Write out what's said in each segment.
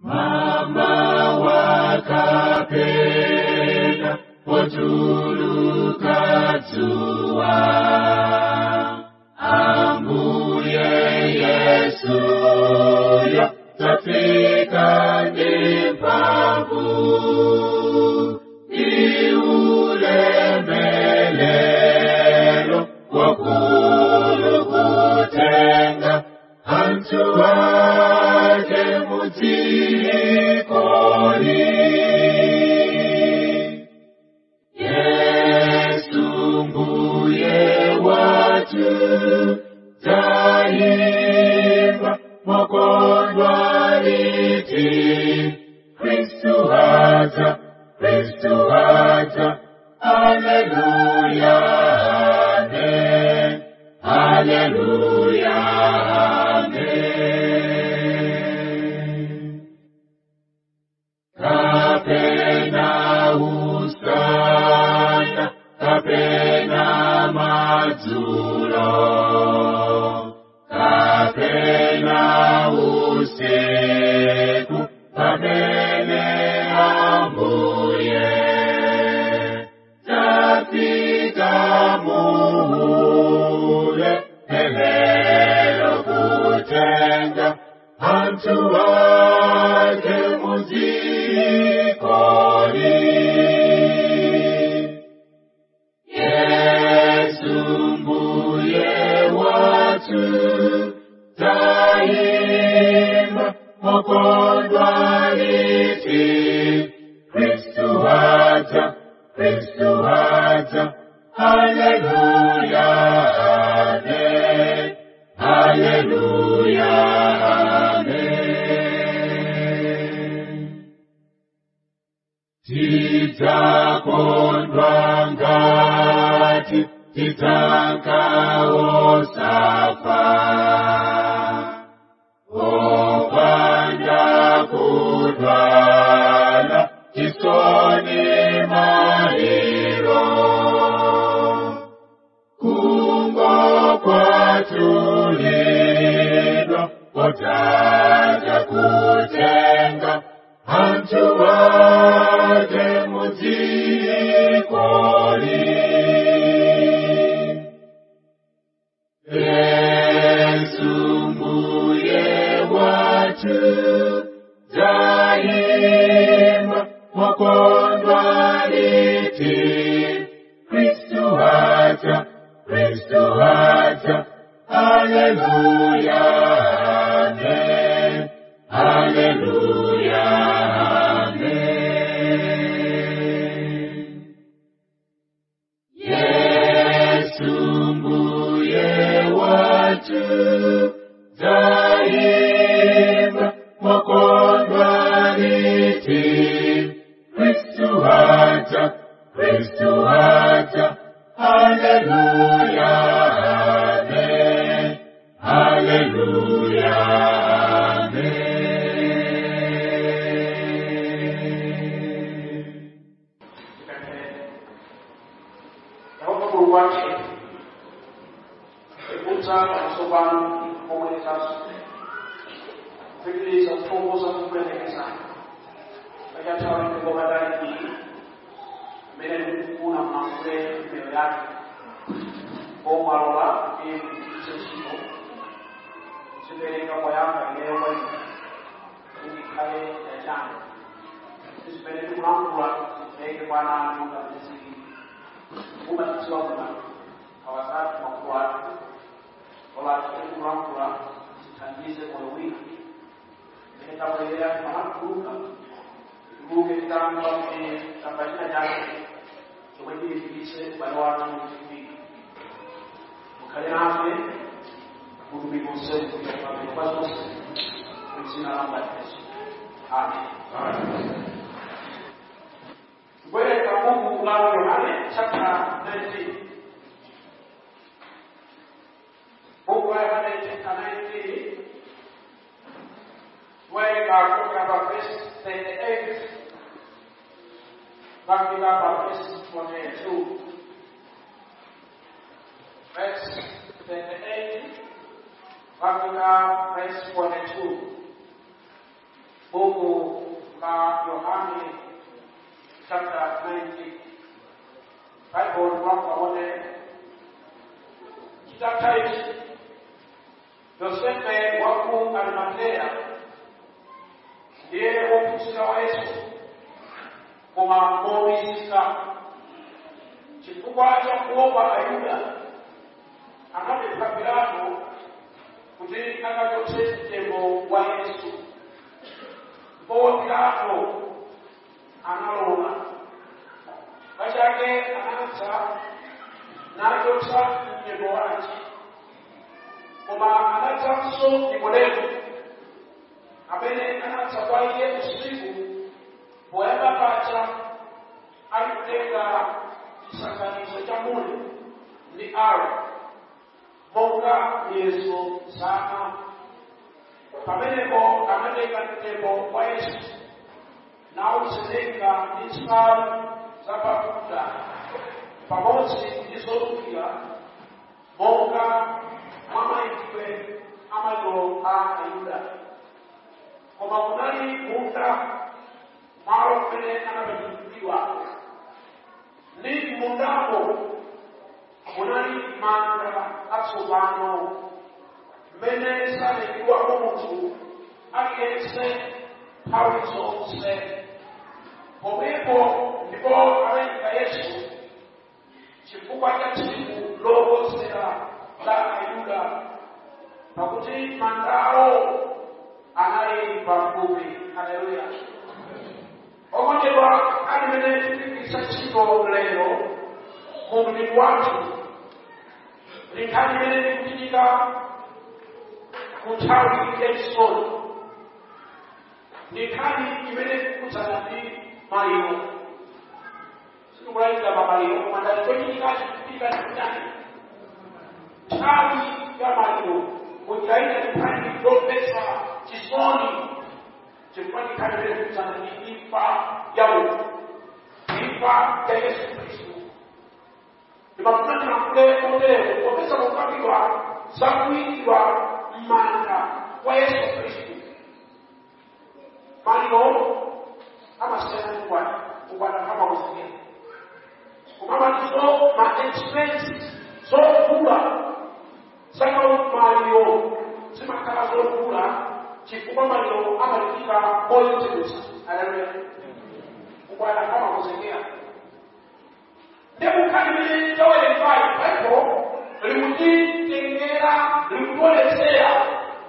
mama wakapenya potuluka dzuwa ambuye yesuyo tafika ndi mphamvu iulemelelo wakulu kutenga anthu ake mudzikoli yesu mbuye watu taimba mokondwa liti kristu haza kristu haza haleluya amen haleluya amen kapena usana kapena madzulo kapena usiku pamene ambuye tafika muhule elelo kutenga anthu ake muzikoli yesu mbuye watu taimba mokondwa liti kristu haja kristu haja haleluya amen haleluya amen tidzakondwa ngati titankawo safa opanda kudwala tisoni maliro kungo kwatulidwa potaja kutenga anthu ake muzikoli yesu mbuye watu daima mokondwa liti kristu haja kristu haja haleluya amen haleluya amen yesu mbuye watu daima mokondwa liti kristu haja kristu haja haleluya amen haleluya amen yehova mulungu wake ekuta amasopano omwerezaso kupitiriza kutongoza kukwendekeza akatawalike ngoma ndani iyi amene ndikufuna mmakule mbero yake omwalola kuti mupitirize ntchito zipereka kwayamba ineyo kwa ine kuti ikhale yachanga zimene ndikulankhula zipereke kwa ana anu ngati zili kubatizwa kuna awasatu makuwatu olatukulamkula zithandize moyo wina imene tabwerera mamakuluka tuluke titamba kuti tamba china chake chomwe tilifikitse ubale wathu mchipiri mukhale nafe kutumika useu kuiamabiro kwa zonse mdzina la mbatizo amen Bwere kabuku la Yohane chapter 19. Book of Yohane chapter 19. Where we are talking about verse 38. Talking about verse 42. Verse 38. Talking about verse 42. buku la Yohane chapter 19. Bible mwaka wote kitabu cha Yesu Yosefe wa ku Arimatea ndiye wokusika wa Yesu koma mowisika chifukwa cha kuopa Ayuda anapeleka Pilato kuti akachotse mtembo wa Yesu ndipo Pilato analola pachake anadza nachotsa mtembo wake koma anadzanso Nikodemo amene anadza kwa iye usiku poyamba pacha ali kutenga chisakanizo cha mule ndi alo monga miyeso zana pamenepo anatenga mtembo wa yesu nawusenenga ndi nsalu zapafuta pamodzi ndi zolukira monga mwamayikidwe amaliro a ayuda koma kunali munda malo kumene anapachikidwa ndi mundamo munali manda atsopano mmene sanayikidwamo munthu aliyense nthawi zonse pomwepo ndipo anayika yesu chifukwa cha tsiku lokonzera la ayuda pakuti mandawo anali pafupi haleluya okondedwa alimene tikugwiritsa ntchito lero mu mdini wathu linkhani limene likuchitika ku nthawi yachisoni linkhani imene likukudzana ndi maliro sitikulalika pa maliro koma ndati chochitika chikuchitika ndikutani nthawi ya maliro mujaita linkhani lopesa chisoni chifukwa linkhani limene likukudzana ndi imfa ya munthu imfa ya yesu khristu ndimafunana kule kotero popeza kukapidwa zakuyikidwa m'manda kwa yesu khristu maliro amasiyana kukwata kukwata kama kusikia kumamalizo ma expenses zokula zaka maliro zimakhala zokula chifukwa maliro amalipika moyotedwesa aleluya kukwata kama kusikia ndekukhalimirira tawerengayo baibo likutitengera likutolesera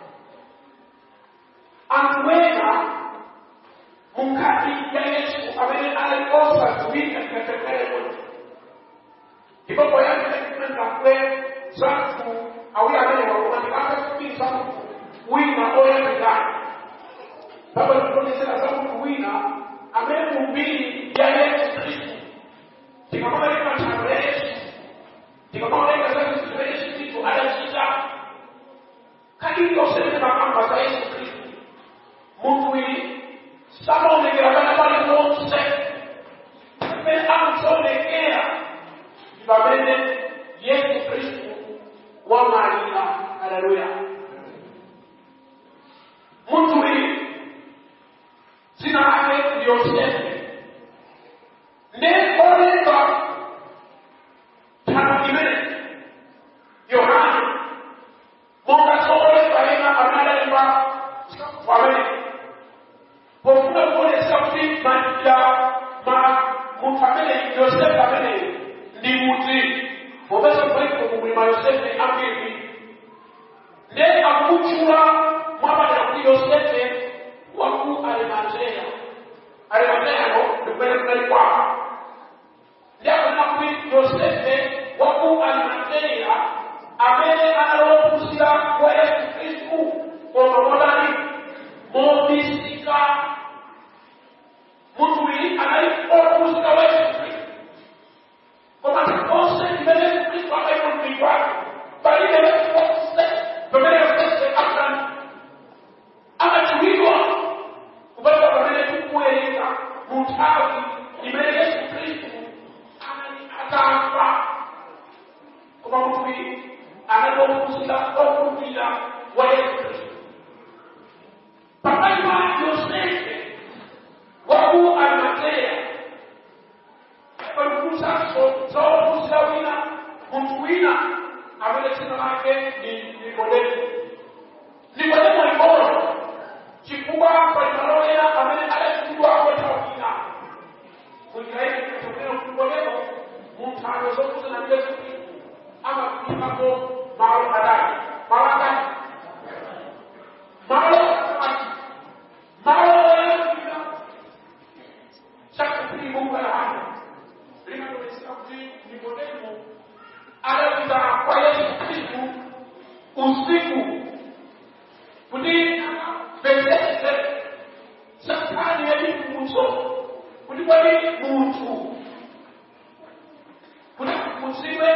anthu ena munkhati ya yesu amene ali osadziwika tikatekereko ndipo poyambira tikunenakwe zathu awiri amene wakumanikaka kupisa munthu wina oyambirani baba likutolesera za munthu wina amene mumbiri ya yesu khristu tikamubalika nthambo ya yesu tikamubalika za khristu ya yesu khristu adachita kadiri osene makamba za yesu khristu munthu uyu samaonekera kana pali ponse pamene akusaonekera ndi pamene yesu khristu wamalira aleluya munthu uyu dzina lake ndi yosefe ne olemba nthawi imene yohane monga solemba ena amalemba pamene pofuna kuonesa kuti madya ma munthu amene yosefe amene ndi muti popeza kuliko kumwima yosefe ambiri ne akumutchula mwapadera kuti yosefe waku arimateya arimateyano ndikumene kunali kwawo ndi akunena kuti yosefe waku arimateya amene analophunzira kwa yesu khristu koma modani momisika munthu uyu anali ophunzira wa yesu khristu koma onse imene yesu khristu akaiko mdiri wake palibe onse pamene yosefe akula kwali munthu kuti mudziwe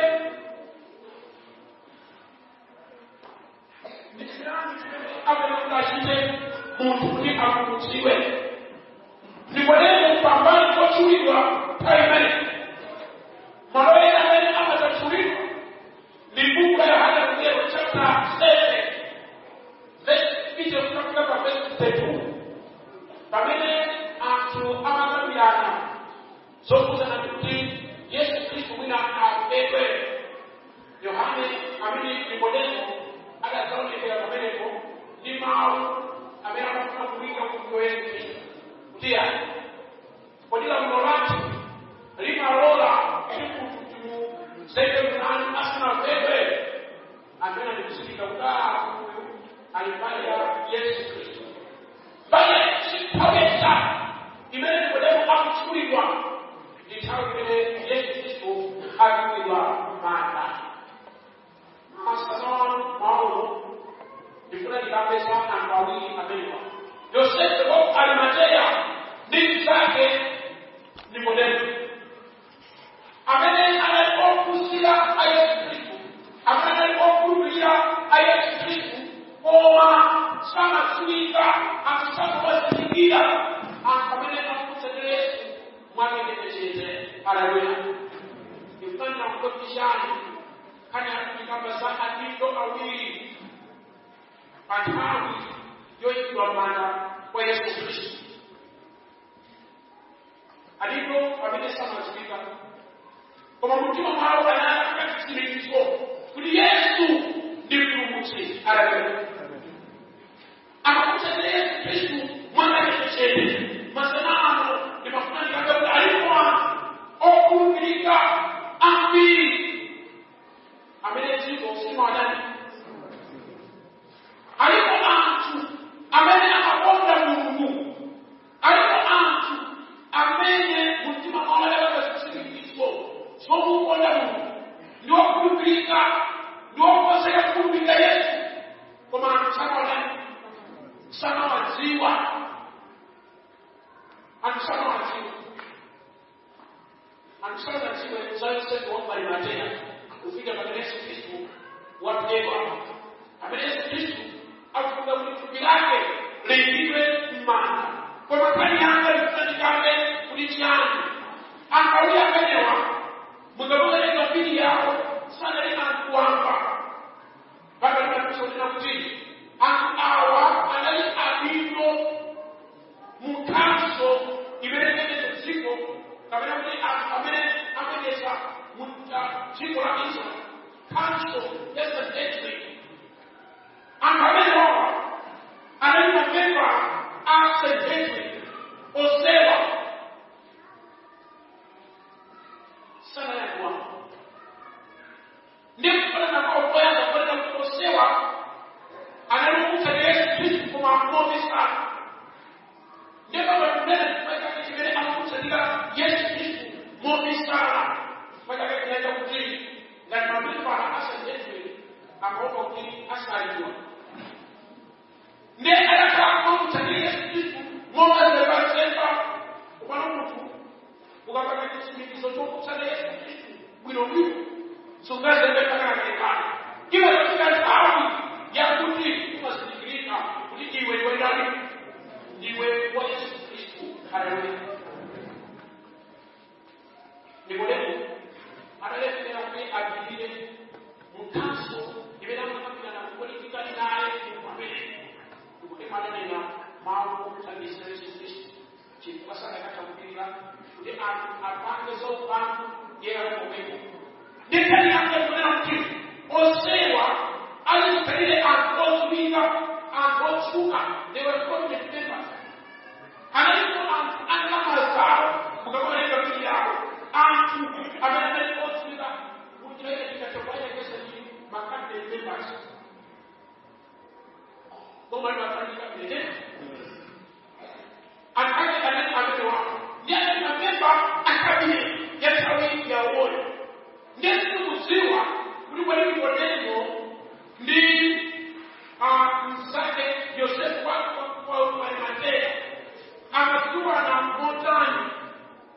ndisirani chimene amene kuti achite munthu kuti akumudziwe ndikoleni pambali kochulidwa nthawi imene malo ena amene amatachulidwa ndi buku la yohana mngelo chapter 7 verse icho kutafika pa verse 32 pamene anthu amakambirana zokuzana kuti yesu khristu mwina aphedwe yohane amene nikodemo adazaonekera pamenepo ndi mawu amene amafuna kuwika mkulu yesu khristu kutiya kodi lamulo lati limalola kuti munthu timuzeke mnani asanaphedwe amene ndikusitika kudaa alifanya yesu khristu bale chipaweza imene nikodemo akuchulidwa ndi nthawi imene yesu khristu akuchulidwa manda masanoni mauno ndifuna ndikapeza anthu awiri amenewa yosefe wa arimateya ndi mnzake nikodemo amene anali ophunzira a yesu khristu amene anali okhulupirira a yesu khristu koma samadziwika anthu sakuwazindikira anthu amene akutsatira yesu mwakechetechete aleluya ndikufanira kukopishani kani akutikamba za adindo awiri pa nthawi yoyikidwa manda kwa yesu khristu adindo amene samadziwika koma mtima mwawo anayaka chitsimikizo kuti yesu ndi mpulumutsi aleluya akakutsatira yesu khristu mwakachetechete masana ano ndimafuna ndikamba kuti alipo anthu okhulupirika ambiri amene dziko simawadani alipo anthu amene amakonda mulungu alipo anthu amene mumtima mwawo alakazitsimikizo zomukonda mulungu ndi wokhulupirika ndi wokonzeka kukhulupirika yesu koma anthu samawadani samawadziwa anthu samawadziwa anthu samawadziwa za yosefu wa arimateya kufika pamene yesu khristu waphedwa amene yesu khristu akufunga kuti thupi lake liyikidwe m'manda koma kani yanga likusandikambe kuti chiyani ankawiri amenewa mukamuwerenga mbiri yawo sanali anthu wamba pakatimakusonena kuti anthu awa anali adindo munkhanso imene imenezo dziko kapena kuti anthu amene amenesa dziko la israel council yesterday anthu amenewa anali mapemba a sedentary osewa sanayakuwa ndi kufanana kwa kwanza kufanana kuti osewa analikuta yesu kristu koma mobisana ndipo pakumene kupakati chimene amakutsatira yesu kristu mobisana pakati kinaita kuti ngati mapemba asedentary akaopa kuti asaliwa ndiye anataka kumtania Yesu Kristu momazebatsemba kupana munthu ukapata chitsimikizo chokutsata Yesu Kristu bwinobwino sungazembekakanakerekana iwe katika nthawi yakuti umazindikirika kuti iwe iwe ndani ndiwe wa Yesu Kristu haleluya nikodemo adaletekera kuti avilire mukanso imene amakambirana kupolitikali naye pamene kuti madanena mawu okutambisa yesu kristu chifukwa sadakatambukirira kuti anthu apange zaupandu yerakomeko ndikali akekunena kuti osewa alizikhalire anthu odziwika anthu otsuka they were prominent members analipo anthu anamazao mukakoneka mbiri yawo anthu amene anali odziwika kuti chikachopayekesa ndi makandidate members koma liwafanyika vile akale anani amewa ndiye mapemba akabile yatawi ya uoyo ndiye sikuziwa kuli kwa hivyo neno ndi mzake Yosefu wako kwa Arimatea amekuwa na motani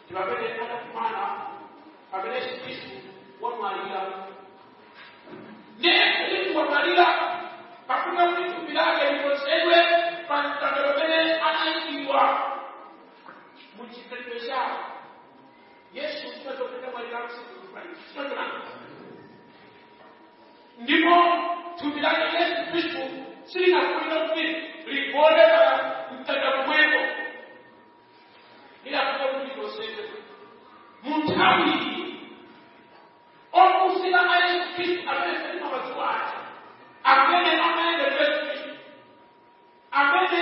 tipamene anakumana pamene yesu khristu wamwalira ndiye kuti wamwalira pakuti kuti thupi lake likonzedwe pa mtanda pamene anayikidwa mu chikhalidwe chawo yesu tinazopita mwalira msikuaitonana ndipo thupi lake yesu khristu silinakulira kuti ligone pa mtanda pomwepo lilakuta kuti likonzedwe mu nthawi iyi okusira a yesu khristu amene salima mazuwa ake amene amayendera yesu khristu amene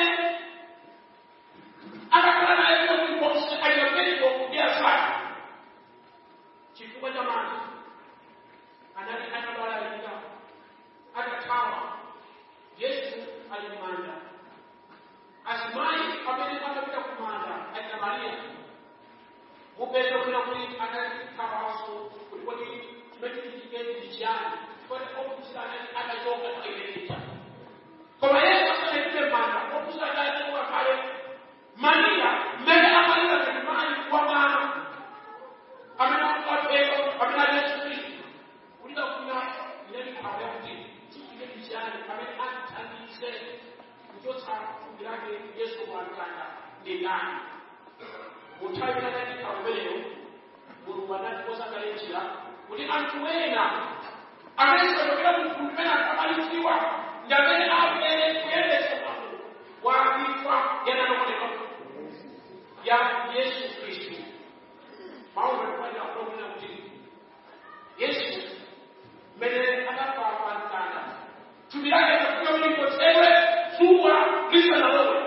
akakhala naye kuti konse aliapeiko ndi asake chifukwa cha mantha anali atabalalika atathawa yesu ali m'manda azimayi amene amapita ku manda alina mariya mupeza kuna kuti anathawanso kuti kodi chimene chitiketi ndi chiyani kodi okusira anati atachoka aileita koma yesu asanafike m'manda okusira adachoka kale mariya mmene amalira kuti mayi wa mwana amene akapeka amene ali yesu khristu kulira kuna inali khawa kuti chitiketi chiyani amene atithandize kuchotsa thupi lake yesu kwamtanda ndi ndani muthawi anati pamweyo mulungu anati osakalechera kuti anthu ena amene sachokera mgulu limene akamaliziwa ndi amene akuyere kuyendesa mwambo wa imfa yananokoneka ya yesu khristu mawu akufanira kulokunena kuti yesu mmene anafa pa mtanda thupi lake takuya kuti likonzedwe dzuwa lisanalowe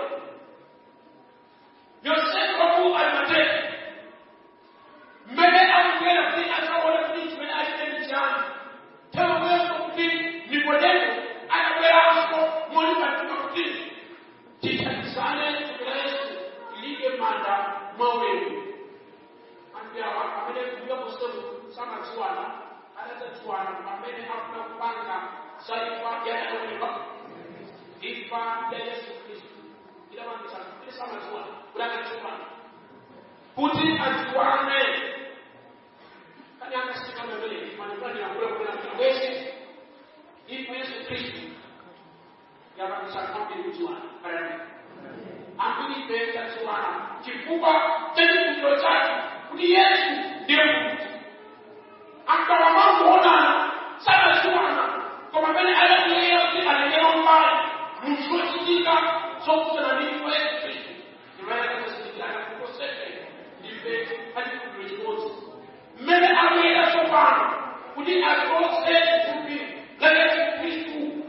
yosefu waku alimateka mmene akugera kuti asaona kuti chimene achite chani teweza kuti nikodemo anabweranso moni patima kuti tithandizane kupera yesu ilike manda mwaulemu anthu awa amene kuya musemu samadziwana anadzadziwana pamene akuna kupanga za imfa yanaoneka imfa ya yesu khristu idapangisa kuti samadziwana kuti akadziwana kuti adziwane kani akasika mbele manipani yakula kuna kuna wese ipo Yesu Kristo yapangisa kambi kudziwana karani ambiri pesa dziwana chifukwa chachikumbiro chake kuti Yesu ndiye Mungu akawa mangoonana sanadziwana koma pene anakulera kuti alengera mbali muzochitika zokuzana ndipo Yesu Kristo ndimaye kasasikirana kukosefe ndife achikumbiro chimodzi mmene akuyera tsopano kuti achotse thupi la yesu khristu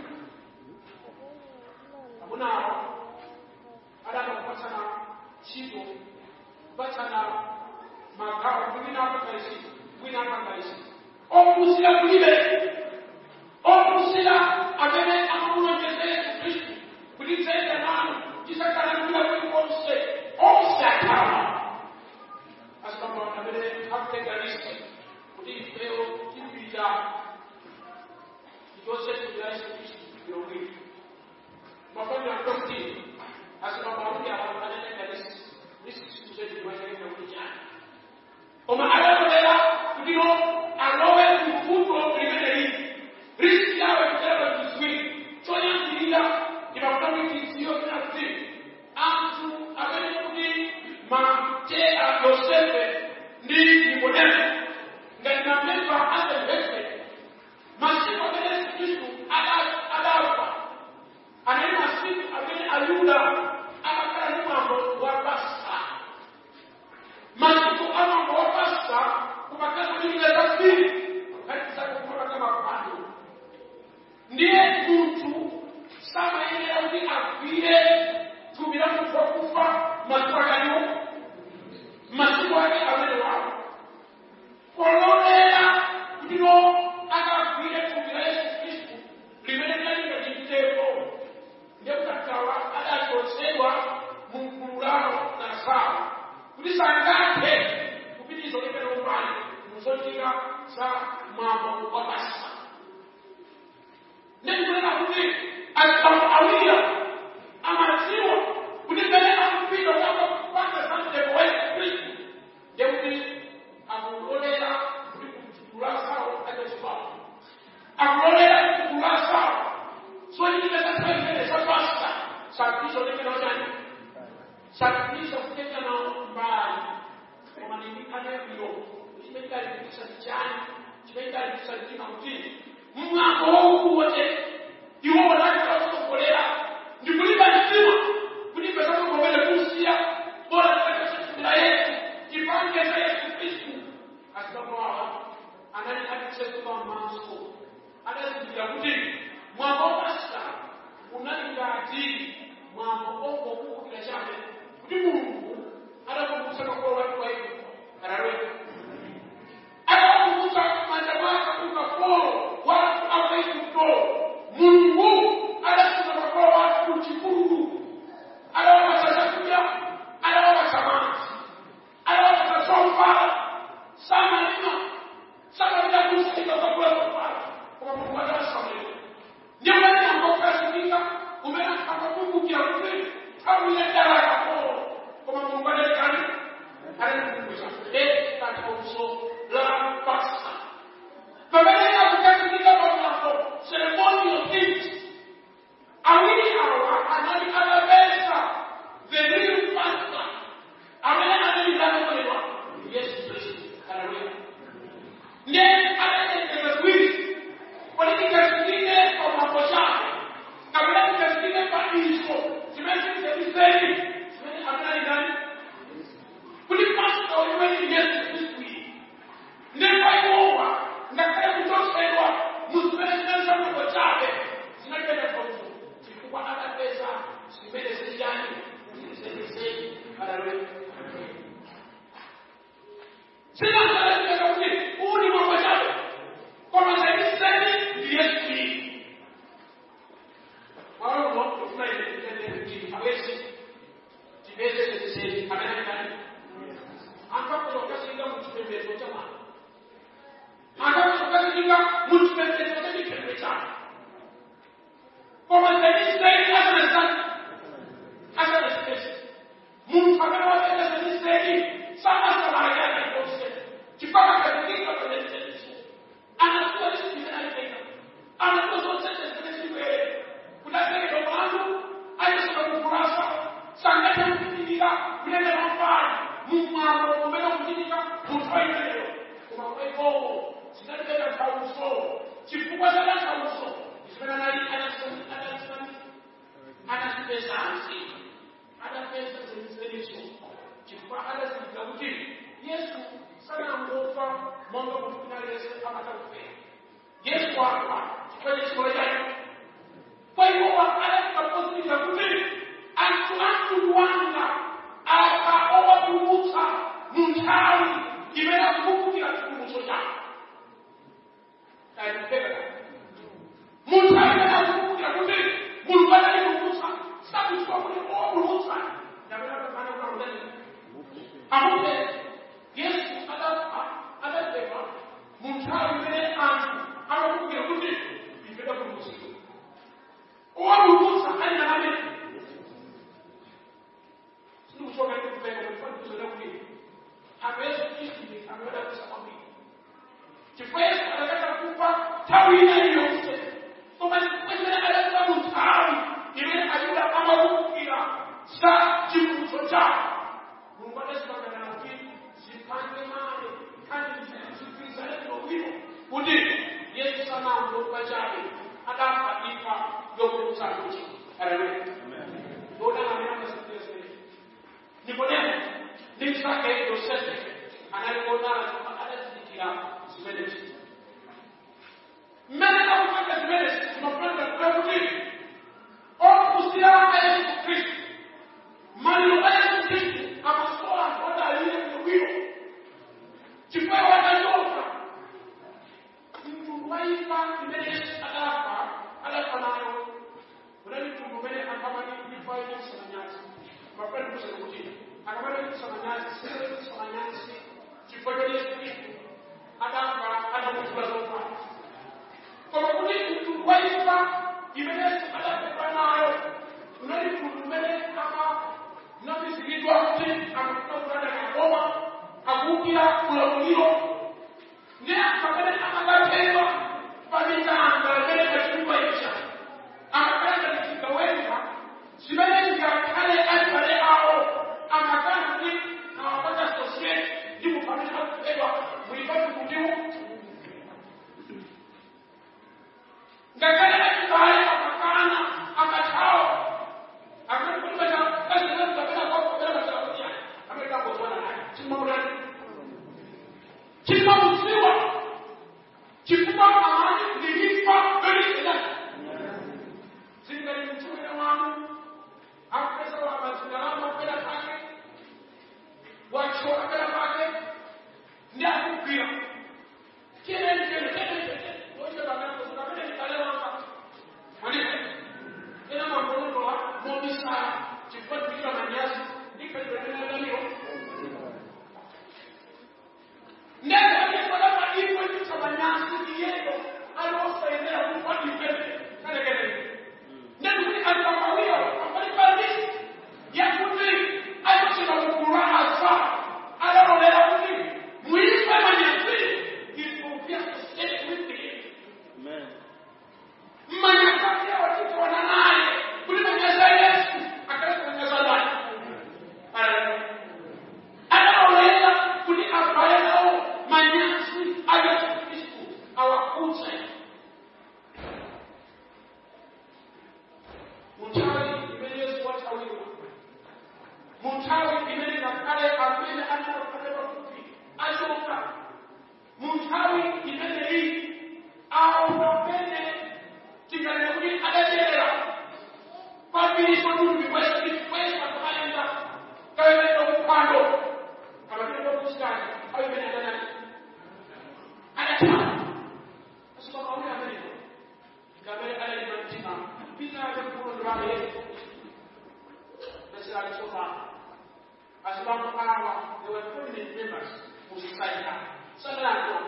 amunawo adama kupatsana ntchito kupatsana magawo mwina apakaisi mwina apakaisi ophunzira kulibe ophunzira amene amamunonyeza yesu khristu kuti dzenda nanu tisakalanira kulikonse onse akhala asibamba amene akutenganisa kuti ifeyo tipita ichonse thupi la yesu khristu ilomwito mafani akuti asibamba akuti abantu anatenganisa lisiku zetuiwachaenda kuti chani koma adalolera kuti no alowe mfundo limene lili risiki yawe kutereka chiziwiri choyambirira imakutamikisiyo kuna kuti anthu amene kuti mateya yosefe ndi nikodemo ngati mamemba asemvese masiku amene yesu khristu adafa anali masiku amene ayuda amakhala ndi mwambo wa pasika masiku amwambo wa pasika kumakhala kuti njira zambiri ngati zakukhala kama mapando ndiye munthu samayenera kuti agwire thupi la munthu wakufa masiku akaliwo masiku ake amene wawo pololera kutino akagwire thupi la yesu khristu limene linalika chimteko ndiye kutakawa adachotsedwa mu mgulu lawo na zawo kuti sangathe kupitiriza kulemera umbali muzochita za mwambo wa pasika ndikunena kuti anthu awiri amadziwa kuti pene akupita kapapanga za mteko wa yesu khristu ndiye kuti ndimaliza kutenga nawo mbali koma ndindikhaneyo chimene ndalipikisa chani chimene ndalipikisa mtima kuti mwambo waukuwote iwo wanakalakusogolera ndikulimba mtima kuti pesakogomere kusiya bora tikachasatira yesu chipange cha yesu kristu asikamowawa anali atisetuka maso adazindikira kuti mwambo wapasika unali ngati mwambo ongokumbukira chabe kuti mulungu adakumbutsa makolo wake wa igupto aralweka adakumbutsa manja mwake ukafolo watu apa igupto mulungu adasuka makolo wake kuchipululu adawapasa chakudya adawapasa maji adawapasa zovala samalima samalima kusaika kakula zovala koma mulungu adawasamalira ndio maana ambapokasimika umena akakumbukira kuti awile daraka ko koma mulungu adalikani adakumbusha e katika uso la pasta pamene akukasimika pamulapo ceremonial things awili awa anali adapesa the real pastor amene analidakolewa yesu kristu haleluya ndiye anaendekeza kwili walikukasikike kwa mambo chake kabla kukasikike kwa iso zimezizebiseni zimene amnani nani kuli pastor oliweni yesu kristu nepaiwowa ngakhale kuchosedwa muzimenezineza mambo chake zinapenda kauso chifukwa adapeza zimene ziliyani zilizebiseni haleluya sinazalazika kuti huu ni mambo chake kwamba zaidiseni ndi yesu kristu walomo tufuna kuti hawezi tibeze zebiseni amenekani ankakuzokasinga muchipembedzo cha mwana akakuzokasinga muchipembedzo cha chipembe chake kwamba zaidiseni asanasani asanasipesi muntu amene wapenda zaidiseni samasalaya yake kose chipaka katika kwenyezezo anakuwa chipinda alipenda anakuwa zote zile zile kunapeleka mwanzo ayesema kukurasa sangata kufikiria kuleta mafari mumwano kumena kufikiria mutwaileo kuma kwepo sinalipenda kauso chifukwa sana kauso isipena nali anasemi anasemi anasipesa ansi anapesa zilizo chifukwa adazindikira kuti yesu sanangofa monga kuti yesu amatafera yesu afa chifukwa chechikola chake kwa hiyo adazikapozindikira kuti anthu amtundu wanga apa owapulumutsa mu nthawi imene akukumbukira chipulumutso chake kaipeka mu nthawi imene akukumbukira kuti mulungu adalipulumutsa sakudziwa kuti owapulumutsa ndapetapepana kunaudani amupe yesu adapema mu nthawi imene anthu amakumbukira kuti ipeta pulumutsidwa owapulumutsa ali na amene sikuchoka kupeka kufanikuzoda kuti hawezi kuishi ameweza kusamamia chifukwa yesu anataka kupa tawi ina iliyose koma chifukwa adatuka mu nthawi imene ayuda amakumbukira za chipulumutso chake mulungu adasimangana kuti zipange male kandi zigwirizane bwino kuti yesu sanangokupa chabe adafa ifa yopulumutsa kuti haleluya ndodana amene amasikira zimene nikodemo ndi msake yosefe analikuonana koma adazindikira zimenezi mmene akupanga zimenezi zimapanga kuti okusira a yesu khristu maliro a yesu khristu amasowa anthu odalire bwinobwino chifukwa watachoka mtundu wa imfa imene yesu adafa adafa nayo unali mtundu umene akamani imfa yenekusanyasi mapendo kusana kuti akamana kusamanyasi sile kusamanyasi chifukwa cha yesu khristu adafa adamutula zofana koma kuti mtundu wa imfa imene yesu adafa nayo unali mtundu umene ama nafisikidwa kuti amakukakulada kakoma akuukira ulamuliro ndi pamene amakatenga pamitanda imene pachitumba icha amakanda ndichigawenga zimene zingakhale alibale awo munthawi imene ngakhale amene anakakale pafupi achoka munthawi imeneyi awo amene tinganene kuti adadyerera kwambiriso tundu kwesi kwesi pakamayenda kayonenda kuphwando kamatenda kuchitani ayo imene adanani adathawa asipakauli ameneyo ngamene adalima mtima pitaake mkulondo wake yesu necessarily so far. As one hour, there were prominent members who decided that. Something like that.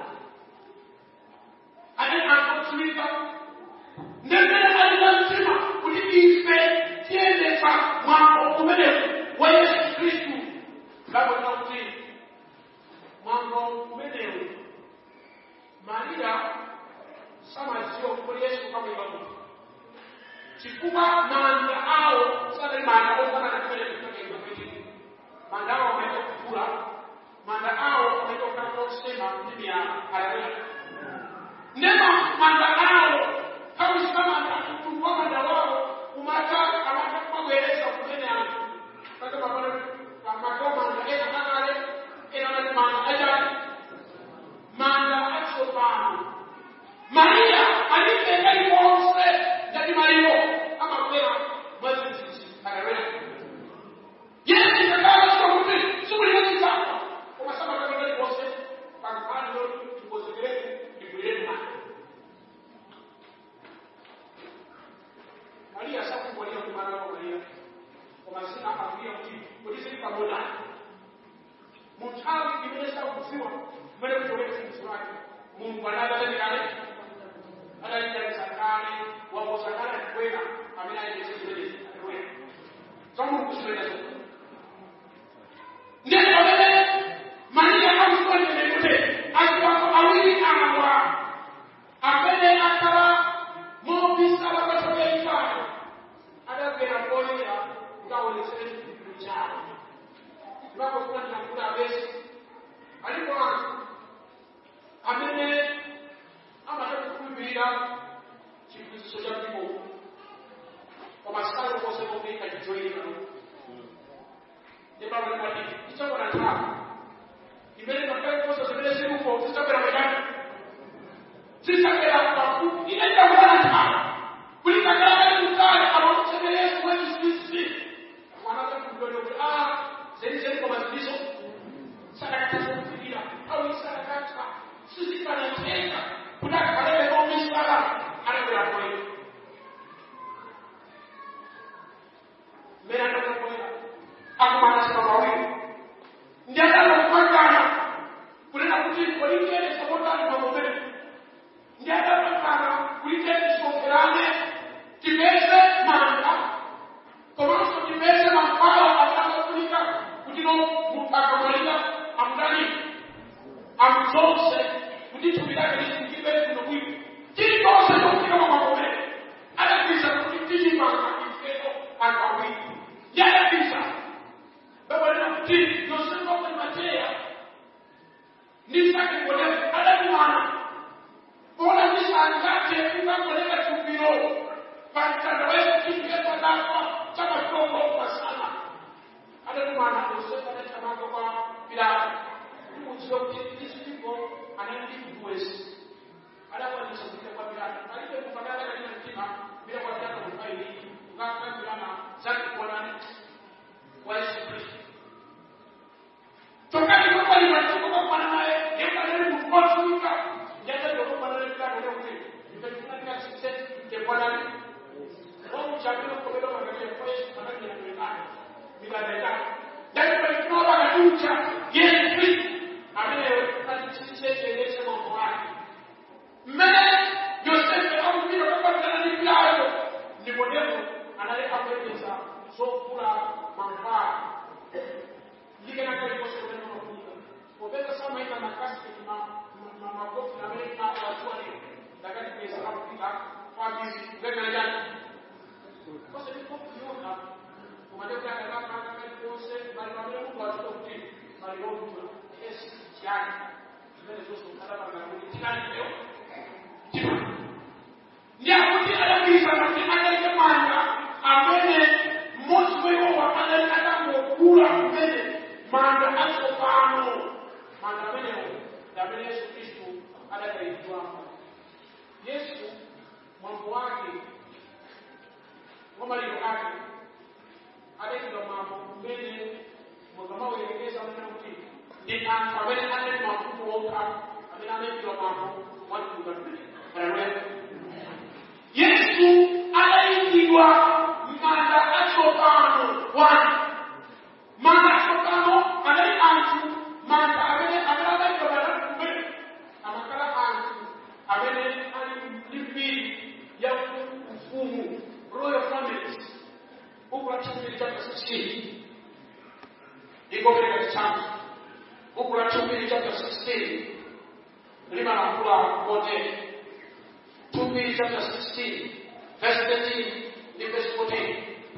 And then unfortunately, ndemene alilanzima kuti ife tiyendetsa mwambo umenewu wa yesu khristu ngabona kuti mwambo umenewu mariya samadziwa kuti yesu kamwiba kuti chifukwa manda awo sanali manda ofanana kumene kutokenga kwechini manda awo amaita kukula manda awo amaita kukhala osema ndi miyala haleluya ndema manda awo kawusika manda mtundu wa manda wawo umata amata kwabwereza kumene anthu kaka pamene pamakawo manda ena akale ena mati manda ajali manda atsopano mariya alibe kalikonse ngati maliro amabwera mwadzidzidzi haleluya yesu ngakhala sio kuti sikuliyesitaka koma samakakakali konse pankhaliro tikozekere ibwireni manda mariya sakumwalira kumana wa mariya koma sina akuya kuti kuti sili pamoja munthawi imene sakudziwa kumene kuchokera chinthu lake mulungu anadatanirale adalitalisa kale wakosa kale kwena amene ayetesezelezi aleluya zamulungu siwenazo ndiye pamene mariya akusikwalimenekute asiwako awiri awa amene akhala mobisala kwatoka ifayo adagera koyera ngaonetsere chipindu chawo ndipakofuna tinakuda abesi alipo anthu amene amataka kukhulupirira chiphunzitso cha mpingo koma sikali konse kokuika chijoyina ndipamwemwati ichakona nthawi imene pakali konse zimene ziluko zichakera mwekani zichakera pafupi ine ndakwana nthawi kuti kakale kutali amakuchene yesu wechisisi mwanaka kudole kuti a zenizeni koma zilizo sakakatazokufikira au isakakata sizikanateka kuti akhalele komisala anakwera kwera mmene anakwera akumanasima mawiri ndiadalokupangana kunena kuti kolingene sokotali mamomene ndiadapangana kuliteni tisoferane tipeze manda komanso tipeze mankhwala atakafunika kuti no munthu akamwalira amudani amuzonse kuti thupi lake lisungiwe kuno bwino chilichonse chokufika mamagomere adapisa kuti tichipanga ifeto anthu awiri ndi adapisa babalina kuti yosefa kwe mateya ndi sake ngolefu adakumana ona ndisangate kungangoleka thumbiro pamtanda wesu chipiyetanafa chamatongofa sana adakumana yosefa adatamanga kwa pilato kumudziwa kuti these people anandikuwesi adakwanisa kupita kwa pilato alibe kufanana katika mtima bila kwa pilato kufaili ukakambirana zake kuonani wa yesu kristo tokati kwamba limatiko kwakwana naye yekaleli kukosuika njatadokokwana naye pilato lekuti ndikachifunakila success ndekwanani wamuchabile kukobela magalia kwa yesu anakila kulikana mikadaika ndakipalitinoa bakaducha yesu kristo amene alichichekelese mambo ake mmene yosefe akupita kwakwanana ni pilato nikodemo anali apembeza zokula mankhwala ndikenakaliposekulena mafunika popeza samaita makasiti makofi amene awatuwa leo ndakatipeza akupita kwabizi kulekelejani kose ndikokuyona kumadekuyakakakakaliponse bali pamene mungu atuka kuti bali wokutula yesu chiyani zimene zonse ukadapangakuti tinalipeyo ndiyakuti adabisa kuti adalike manja amene mmodzi wewowa adali atangokula manda atsopano manda amenewo ndi amene yesu khristu adakayikidwamo yesu mwambo wake wa maliro ake adayikidwa mwambo umene mukamawerengeza amene kuti ndi anthu amene anali mafumu okha amene anayikidwa mwambo wa mtundu mmene haleluya yesu adayikidwa manda atsopano wani manda atsopano anali anthu manda amene amene adayikidwa manda kumene amakhala anthu amene ali ndi mbiri ya ufumu royal families buku la chumbi chapter 16 iko katika kitabu buku la chumbi chapter 16 limalankhula kote chumbi chapter 16 verse 13 ndi verse 14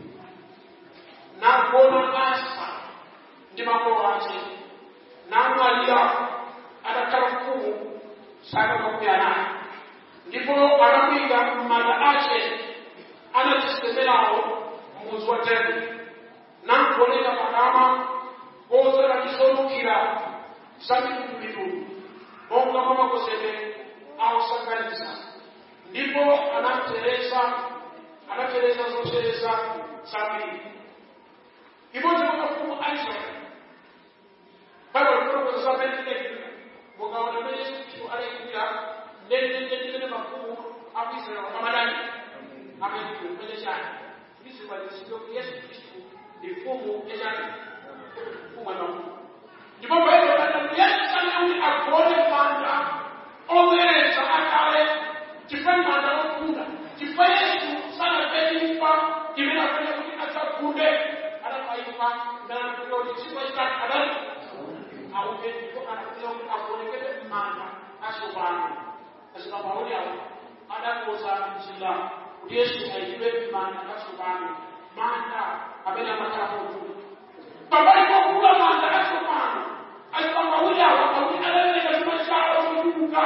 nagona asa ndi makolo ake namwalira adakhala mfumu saka makumi anayi ndipo anamuyika m'manda ake anachisemerawo mudzi wa tebwe namgoneka pakama kozera chisonukira za mitundumitundu monga mwa makoseke awosanganiza ndipo anateresa anateresa zoteresa zambiri imodzi mwa mafumu a israeli baibulo likulokoza za benedekta mukaona mene yesu khristu adayikwira ndendendendene mafumu a ku israeli amadani amayikwira mene chani ndizikwanisidwe kuti yesu khristu ndi mfumu yachani mfumu ya mafumu ndipo baibulo lati yesu sanauti agone manda omereza akale chifukwa manda okunda chifukwa yesu sanapeifa imene afanya kuti adzagunde adapaifa ndanapika kuti chifukwa chitatu adali auke ndipo anapika kuti agonekete manda asopano azikamauli awo adakoza mzinda kuti yesu ayikidwe manda asopano manda amene amakhala kokula pambali pokula manda asopano azikamauli awo akuti adaleka chuma chawo chochuluka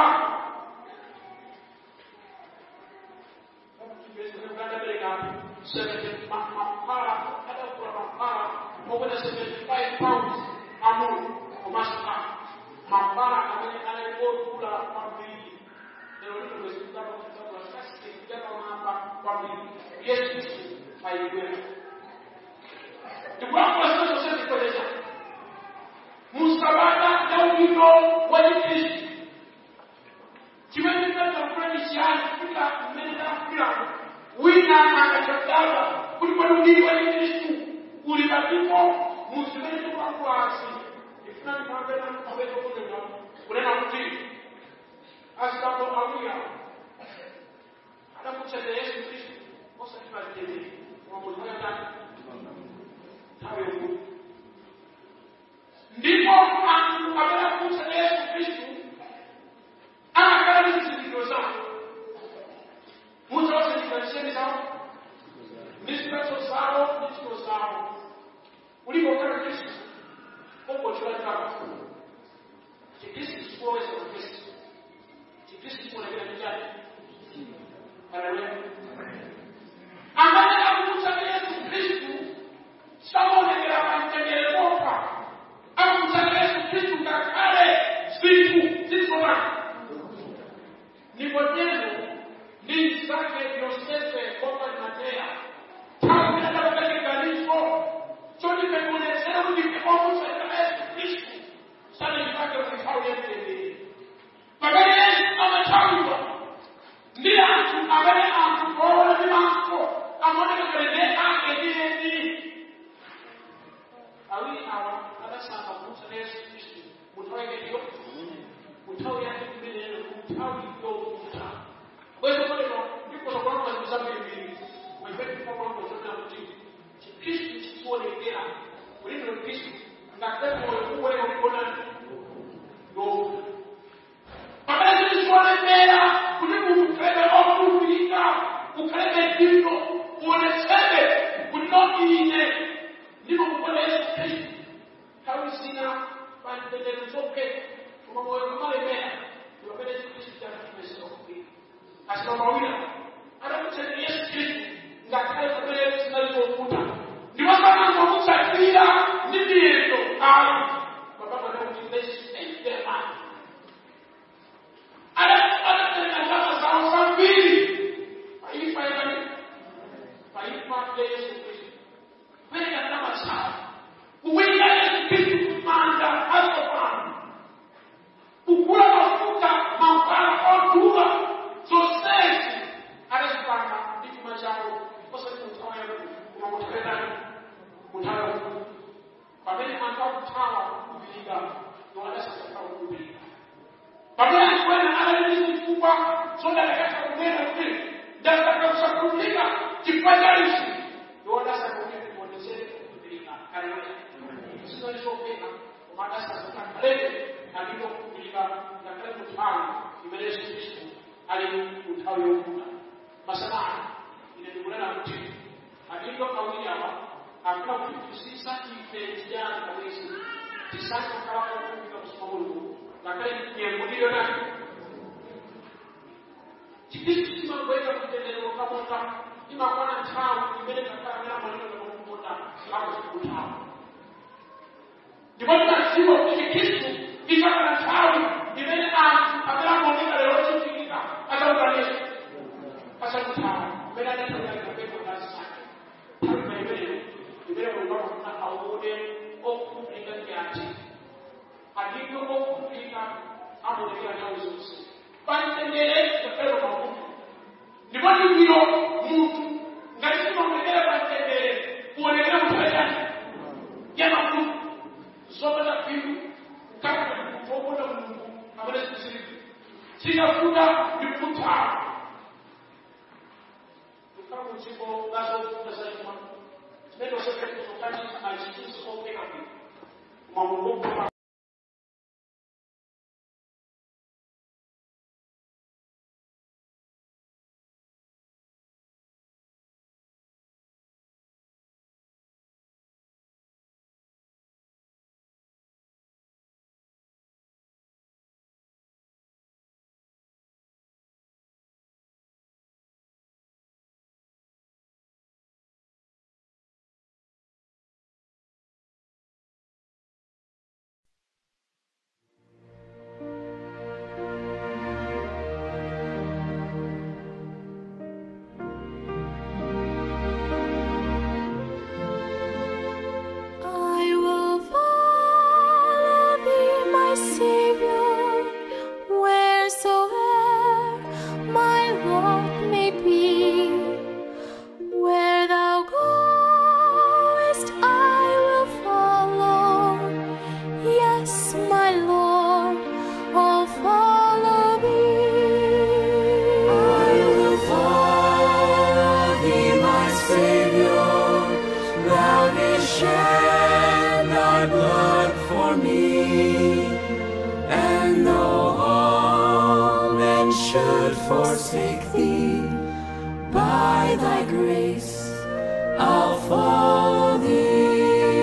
mapara amene analikotula kwambiri lero lino lwezikutaka kutakula sasike kujakamamba kwambiri yesu kristu ayikwera ndikulankhula zina zonse zikweleza musabata ya ubino wa chikristu chimene chinatakula ni chiyani kufika mmene tafikiramo wina akachadala kuti kwani udini wa chikristu uli patipo muzimene tikulankhulasi ifuna ndipambena kupambena kunena kunena kuti asitambo awuya adamutsata yesu kristu osati pazitendere koma munthu akatani nthawi yokuti ndipo anthu amene akutsata yesu kristu anakhala ndi zizindikiro zawo mudzawazindikira nsembe zawo ndi zipatso zawo ndi ntchito zawo ulipo khala kristu ongochula chipaka chikristu chikuweza na kristu chikristu chikuonekera chichani haleluya amene akutsata yesu kristu samaonekera pamtendere kokha akutsata yesu kristu ngakhale zinthu zizonaka nikodemo ndi zake yosefe kopa limateya nthawi adapakachiganizo chotipekuonetsera kuti ndikomutsatira yesu kristu sanachipake kuti nthawi yemtendere pakati yesu amathawidwa ndi anthu amene anthu oona ndi maso amaoneka kalende ake ndiyeni awiri awa adasankha kumutsata yesu kristu munthawi yakeyo munthawi yake imeneyo nthawi yokuta bweza kolero ndikoza kulamba zinthu zambirimbiri mwezekipapamozona kuti chikristu chikuonekera ulino kristu ngakhale moyo kuweka kuonani yokuta pamene zilizionekera kuti munthu ukhale okhulupirika ukhale bwino uonetsere kuti ine ndimukukona yesu kristu nthawi zina pamtendere zopheka koma moyo kumalemera ndipamene chikristu chakachipesera kugwira asimamawira adakutsatira yesu kristu ngakhale pamene zinali zovuta ndipo sanangomutsatira ndi miyendo ayi thawa kukhulupirika ndiwadasakakhala kukhulupirika pamene kwena analinso chifukwa chodalekasa kunena kuti ndasaka kusakhulupirika chifukwa cha ichi ndiwadasaka kuti ndionetsere kukhulupirika kaleoya sinalisopeka koma adasaka kalebe alipo kukhulupirika ngakhale kuthawa imene yesu khristu ali kunthawi yokuda masanano ine ndikunena kuti adindo awiri awa akula kutipisisa ife tijana kabisa tisaka kala kumbika kusoma mulungu ngakhale nyengo nayo chikristu chimagweza kutenderero kamoka imakwana nthawi imene kakhala namaliro kamakupota akuzikuthawa ndipo tinaziwa kuti chikristu isakana nthawi imene anthu amene amaoneka lero chifikika achautaniso asakuthawa imene adatawirakapepo ndazisake nthawi maimeneyo imene mulungu akufuna aone okukhulupirika ndi ati adindo okukhulupirika amaonekera nthawi zonse pamtendere ngakhale mavuto ndipo ndiviro munthu ngati simaonekera pamtendere kuonekera munthu chani ya mavuto zopata phindu kaka munthu wokonda mulungu amene sikusiriza sikafuta ndi kuthawa kukhala mudziko lazofuta zachuma zimene osepekuzokaniza achiisi opeka bwino koma mulungu I will follow thee, my Savior, wheresoe'er my lot may be. Where thou goest, I will follow. Yes, my Lord, I'll follow thee. I will follow thee, my Savior. Thou didst shed thy blood for me, and though all men should forsake thee, by thy grace I'll follow thee.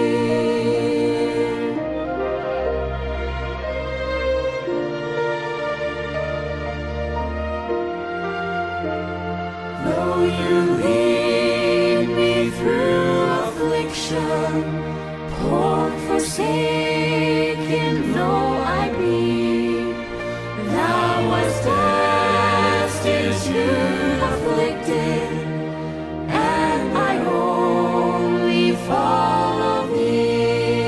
Though you lead me through affliction, poor forsaken though I be, thou wast destined to afflicted, and I only follow thee.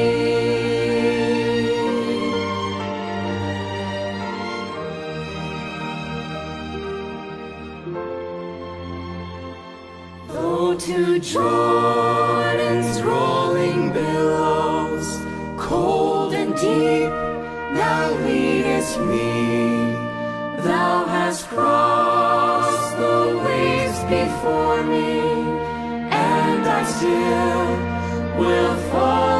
Though to Jordan's rolling billows, cold and deep, thou leadest me. Thou hast crossed the waves before me, and I still will follow.